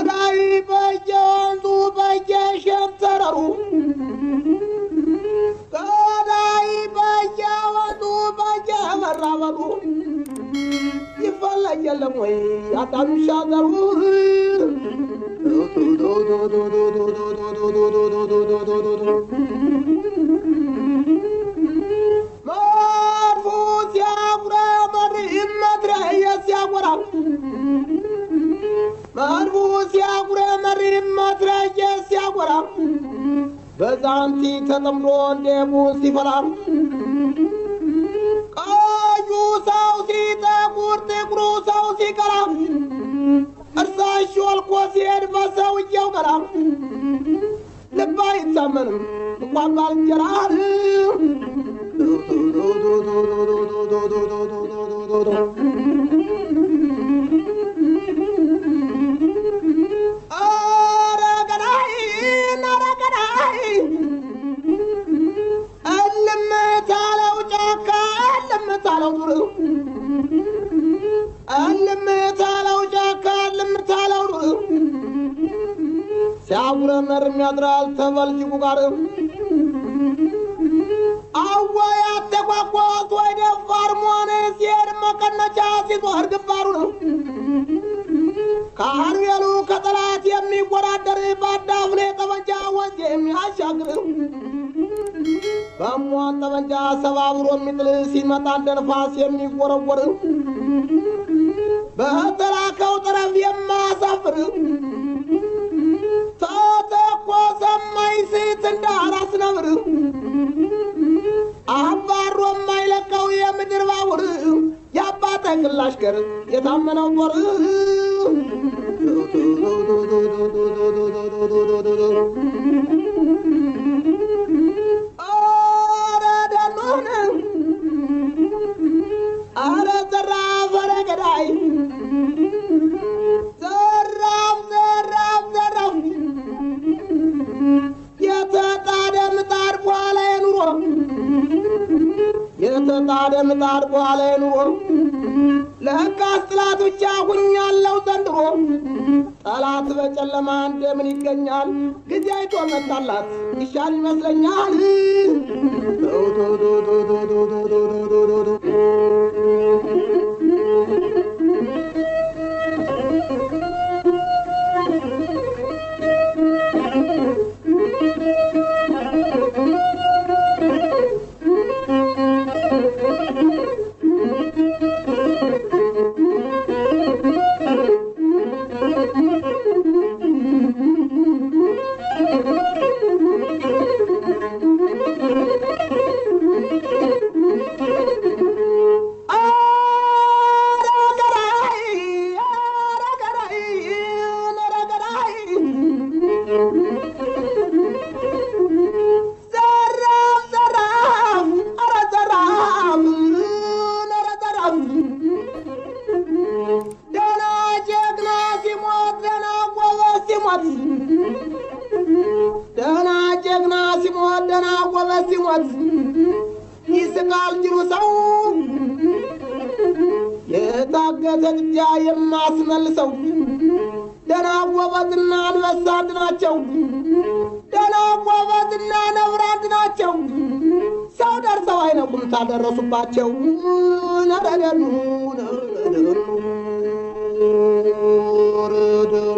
ገዳይ በየወንዙ በየሸንተረሩ ገዳይ በየወንዙ በየመራበሩ ይፈለግ የለም ወይ አዳምሻ ዘሩ መድፉ ሲያጉረመር መድረየ ሲያጎራ መድፉ ሲያጉረመር መድረየ ሲያጎራ በዛንቲ ተጠምዶ እንደሙን ሲፈራ ቀዩ ሰው ሲጠቁር ጥቁሩ ሰው ሲቀራ እርሳሽ ወልቆ ሲሄድ በሰውየው ገራ ልብ አይታመንም እንኳን ባልንጀራ ኧረ ገዳይ ኧረ ገዳይ እልም ታለው ጫካ እልም ታለው ዱር እልም ታለው ጫካ እልም ታለው ዱር ሲያጉረመርም ያድራል ተበልጅጉ ጋር አወይ አተቋቋት ወይ ደፋር መሆን ሲሄድ መቀነቻ ሲዞር ግንባሩ ነው ከአርቤሉ ከጠላት የሚወዳደር በአዳፍኔ ጠመንጃ ወንዝ የሚያሻግር በሟን ጠመንጃ ሰባብሮ የሚጥል ሲመጣ እንደ ነፋስ የሚወረወር በተላከው ጠረፍ የማያሳፍር ተተኮሰ የማይስት እንደ አራስ ነብር አባሮ የማይለቀው የምድር ባቡር የአባተ ግላሽ ገር የታመነው ጦር ኧረ ደኖን ኧረ ዘራፍ ኧረ ገዳይ ዘራፍ ዘራፍ ዘራፍ የተጣደ ምጣድ በኋላ የኑሮ የተጣደ ምጣድ በኋላ የኑሮ ለሕጋስ ጥላት ብቻ ሁኛለው ዘንድሮ ጠላት በጨለማ እንደምን ይገኛል ጊዜ አይቶ መጣላት ይሻል ይመስለኛል ኧረ ገዳይ ኧረ ገዳይ ኧረ ገዳይ ዘራፍ ዘራፍ ኧረ ዘራፍ ኧረ ዘራፍ ደህና ጀግና ሲሞት ደህና ጎበዝ ሲሞት ደህና ጀግና ሲሞት ደህና ጎበዝ ሲሞት ይስቃል ጅሩ ሰው የታገተ ጥጃ የማስመልሰው ደህና ጎበዝና አንበሳ አንድ ናቸው። ደህና ጎበዝና ነብር አንድ ናቸው። ሰው ደርሰው አይነቁም ታደረሱባቸው። ነረደኑ ነረደኑ ነረደኑ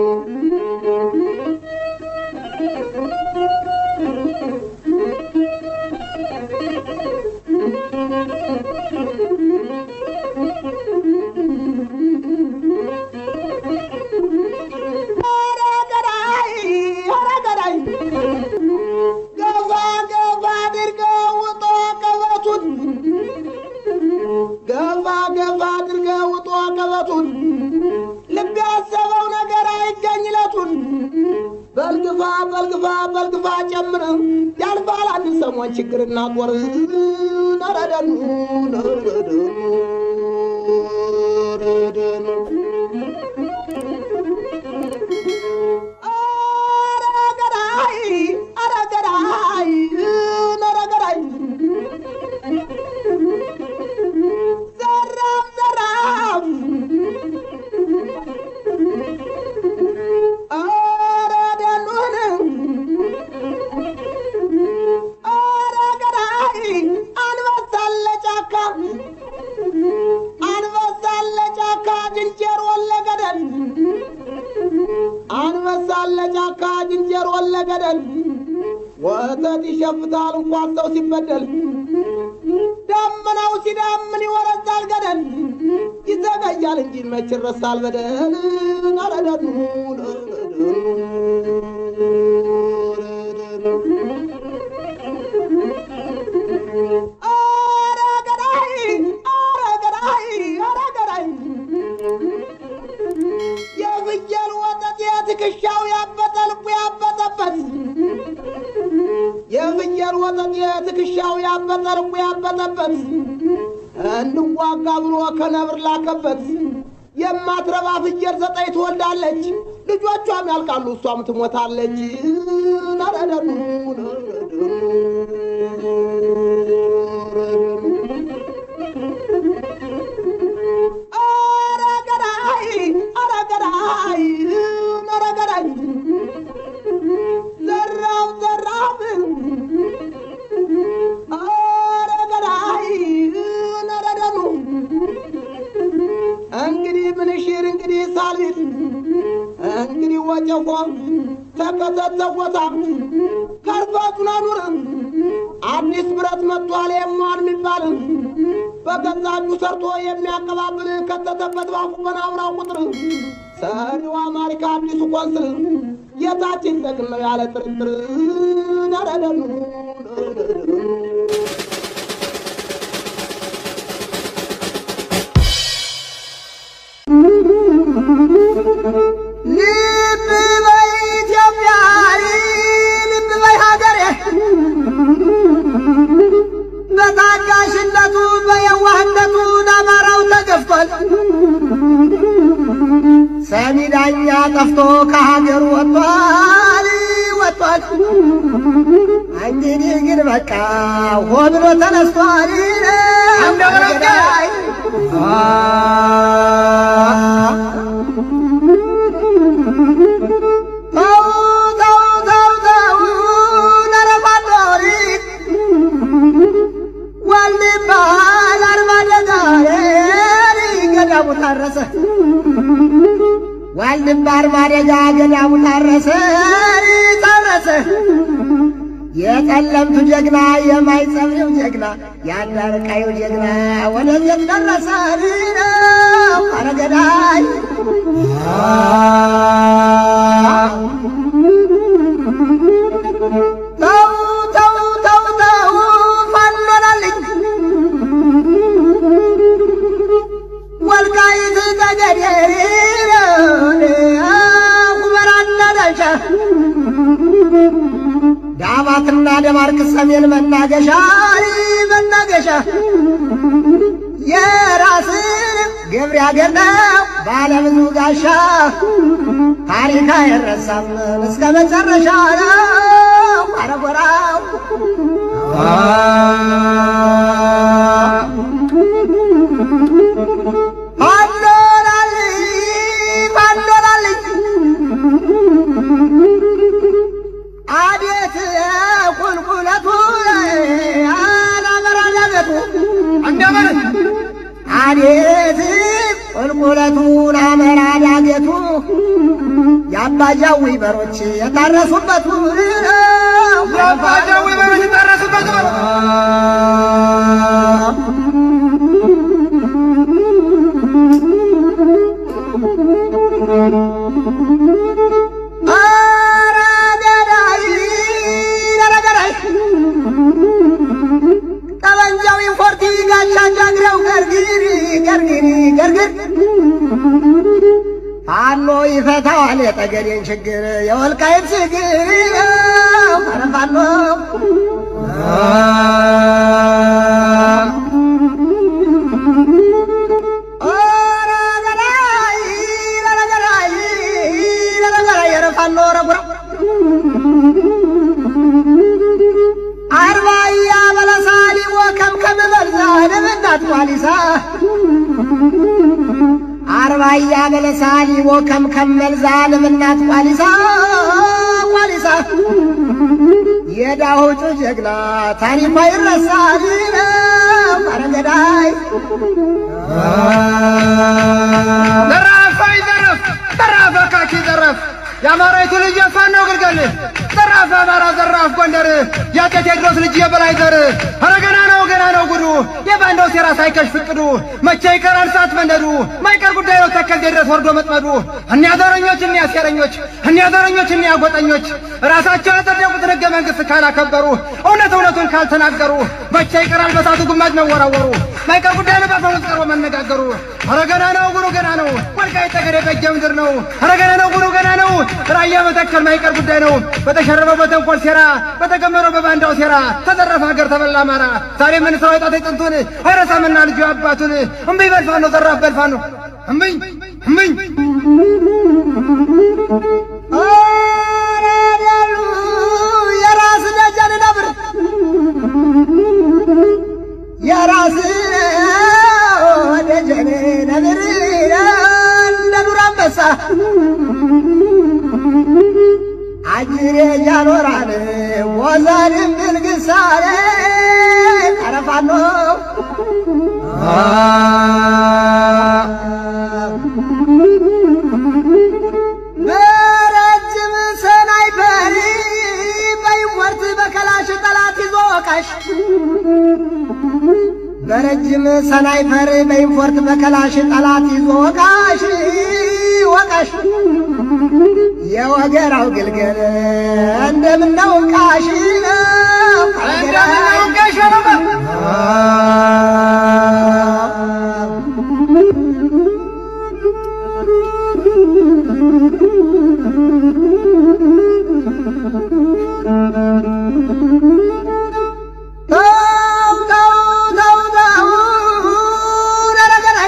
ኧረ ገዳይ ኧረ ገዳይ ገፋ ገፋ አድርገው ውጦ ቀበቱን ገፋ ገፋ አድርገው ውጦ ቀበቱን ልብ ያሰበው ነገር አይገኝለቱን በልግፋ በልግፋ በልግፋ ጨምር ያልፋል አንድ ሰሞን ችግርና ጦር ነረደኑ ነረደኑ ነረደኑ ኧረ ገዳይ ኧረ ገዳይ ኧረ ገዳይ ዘራፍ ዘራፍ ዝንጀሮ ለገደል ወተት ይሸፍታል እንኳን ሰው ሲበደል ደመናው ሲዳምን ይወረዛል ገደል ይዘገያል እንጂ መች ይረሳል በደል ነረደኑ ኧረ ገዳይ ኧረ ገዳይ ኧረ ገዳይ የፍየል ወተት የትከሻው ያበጠ ልቡ ያበጠበት የፍየል ወተት የትከሻው ያበጠ ልቡ ያበጠበት እንዋጋ ብሎ ከነብር ላከበት የማትረባ ፍየል ዘጠኝ ትወልዳለች ልጆቿም ያልቃሉ እሷም ትሞታለች ነረደኑ ኧረ ገዳይ ኧረ ገዳይ ኧረ ገዳይ ዘራፍ ዘራፍ ኧረ ገዳይ ኧረ ደኑ እንግዲህ ምንሽር እንግዲህ ሳልል እንግዲህ ወጨፎ ተከተተቦታ ከርፋቱን አኑር አዲስ ብረት መጥቷል የሟን የሚባል በገዛ እጁ ሰርቶ የሚያቀባብል ከተተበት ባፉ በናብራው ቁጥር ሰሪው አማሪካ አዲሱ ቆንስል የታችን ጠቅም ነው ያለ ጥርጥር ነረደኑ ልብ በይ ኢትዮጵያ ልብ በይ ሀገሬ በታጋሽነቱ በየዋህነቱ ለአማራው ተገፍቷል። ሰሚ ዳኛ ጠፍቶ ከሀገሩ ወጥቷል ወጥቷል። እንግዲህ ግን በቃ ሆ ብሎ ተነስቷል። ተው ተው ተው ተው ነረፋዶሪ ዋልባል አርባ ደጋሪ ገዳሙ ታረሰ ዋልድባ አርባ ደጋ ገዳሙ ታረሰ ታረሰ የጠለምቱ ጀግና የማይጸብሪው ጀግና የአዳርቃዩ ጀግና ወደዚህ ደረሰ ነው አረገዳይ ተው ተው ተው ተው ፋኖናልኝ ወልቃይት ጠገዴ ሁመራና ዳንሻ ዳባትና ደባርቅ ሰሜን መናገሻ መናገሻ የራስን ግብር ያገናው ባለብዙ ጋሻ ታሪክ አይረሳም እስከ መጨረሻ ነው አረጎራው ፋኖላልኝ ፋኖላልኝ አቤት ቁልቁለቱ አላመራ ዳገቱ አቤት ቁልቁለቱን አመራ ዳገቱ የአባጃዊ በሮች የታረሱበቱ የአባጃዊ በሮች የታረሱበት ነው። ኧረ ገዳይ ኧረ ገዳይ ጠበንጃው ኢምፖርቲ ጋሻ ጃግሬው ገርግሪ ገርግሪ ገርግር ፋኖ ይፈታዋል የጠገዴን ችግር የወልቃይት ችግር ኧረ ፋኖ ኧረ ገዳይ ኧረ ገዳይ ኧረ ገዳይ ኧረ ፋኖ ኧረ ጉራ አርባያ በለሳሊ ወከምከም በልዛ ለምናት ቋሊሳ አርባያ በለሳሊ ወከምከም መልዛ ለምናት ቋሊሳ ቋሊሳ የዳሆጩ ጀግና ታሪኳ ይረሳል ኧረ ገዳይ ዘራፍ አይዘረፍ ዘራፍ አካኪ ዘረፍ የአማራዊቱ ልጅ የፋኖ ግልገል ዘራፍ አማራ ዘራፍ ጎንደር የአጤ ቴዎድሮስ ልጅ የበላይ ዘር ኧረ ገና ነው ገና ነው ጉዱ የባንዳው ሴራ ሳይከሽፍ እቅዱ መቼ ይቀራል ሰዓት መንደዱ ማይቀር ጉዳይ ነው ተከልቴ ድረስ ወርዶ መጥመዱ እኒያ ዘረኞች እኒያ ሴረኞች እኒያ ዘረኞች እኒያ ጎጠኞች ራሳቸው ያጸደቁትን ሕገ መንግሥት ካላከበሩ እውነት እውነቱን ካልተናገሩ መቼ ይቀራል በሳቱ ግማጅ መወራወሩ ማይቀር ጉዳይ ነው በአፈሙዝ ቀርቦ መነጋገሩ ኧረ ገና ነው ጉዱ ገና ነው ወልቃይት ጠገዴ በጌ ምድር ነው ኧረ ገና ነው ጉዱ ገና ነው ራያ መተከል ማይቀር ጉዳይ ነው በተሸረበው በተንኮል ሴራ በተገመረው በባንዳው ሴራ ተዘረፈ ሀገር ተበላ አማራ ዛሬ ምን ስራው የጣት ጥንቱን አይረሳምና ልጁ አባቱን እምብኝ በልፋኖ ዘራፍ በልፋኖ እምብኝ እምብኝ አረደሉ የራስ ደጀን ነብር የራስ ደጀን ነብር እንደ ዱር አንበሳ አጅሬ ያኖራል ወዛንም ብልግሳሌ ቀረፋኖ በረጅም ሰናይፐር በይወርት በከላሽ ጠላት ይዞ ወቃሽ በረጅም ሰናይፐር በኢንፎርት በከላሽ ጠላት ይዞ ወቃሽ ወቃሽ የወገራው ግልገል እንደምነው ቃሽ እንደምነው ቃሽ ተው ተው ተው ተው ረረገራይ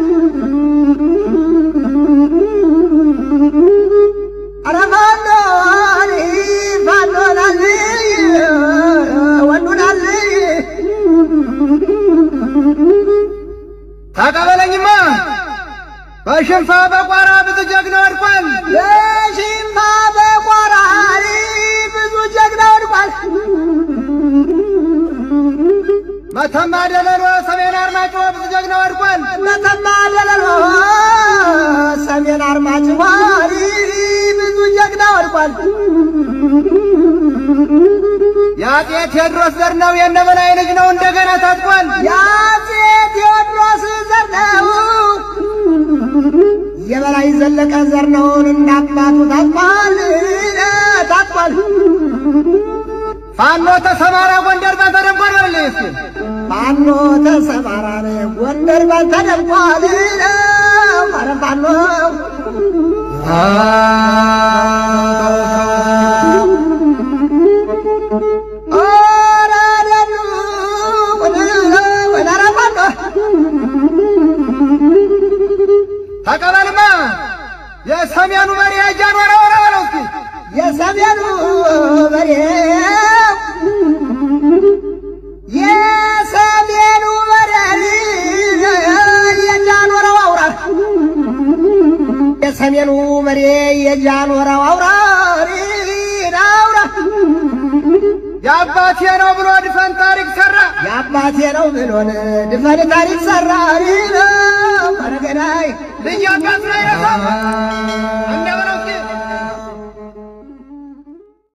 ኧረ ፋኖ ፋኖ ናል ወንዱ ናል ተቀበለኝማ በሽንፋ በቋራ ብዙ ጀግና ወድቋል በሽንፋ በቆራሪ ብዙ ጀግና ወድቋል። መተማ ደለሎ ሰሜን አርማጮ ብዙ ጀግና ወድቋል መተማ ደለሎ ሰሜን አርማጭሆ ብዙ ጀግና ወድቋል። የአጤ ቴዎድሮስ ዘር ነው የነበላይ ልጅ ነው እንደገና ታጥቋል የአፄ ቴዎድሮስ ዘር ነው የበላይ ዘለቀ ዘር ነውን እንዳባቱ ታጥቋል ታጥቋል። ፋኖ ተሰማራ ጎንደር ባልተደንቋል በልልኝ እስኪ ፋኖ ተሰማራን ጎንደር ባልተደምቋል ኧረ ፋኖ ኧረ ደኑ ኧረ ፋኖ ተቀበልማ የሰሜኑ መሪ እጃን ወረ ወረ በለው እስኪ የሰሜኑ በሬ የሰሜኑ በሬ የጃኖረው አውራ የሰሜኑ መሪ የጃኖረው አውራ አውራ የአባቴ ነው ብሎ ድፈን ታሪክ ሰራ የአባቴ ነው ብሎን ድፈን ታሪክ ሰራ ነው አረገናይ ልጅ አባት ላይ ረሳ እንደ